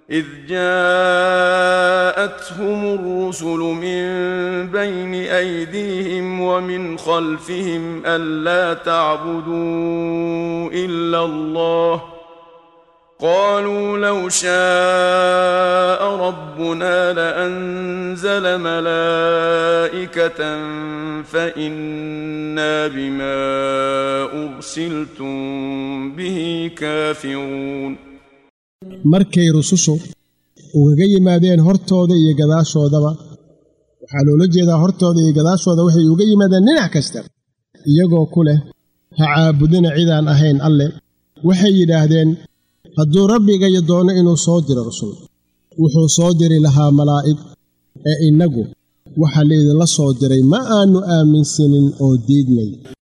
إذ جاءتهم الرسل من بين أيديهم ومن خلفهم ألا تعبدوا إلا الله قالوا لو شاء ربنا لأنزل ملائكة فإنا بما أرسلتم به كافرون markay rusushu ugaga yimaadeen hortooda iyo gadaashoodaba waxaa loola jeedaa hortooda iyo gadaashooda waxay uga yimaadeen dhinac kasta iyagoo ku leh ha caabudina cidaan ahayn alle waxay yidhaahdeen hadduu rabbigayo doono inuu soo diro rusul wuxuu soo diri lahaa malaa'ig ee innagu waxa laydinla soo diray ma aannu aaminsanin oo diidnay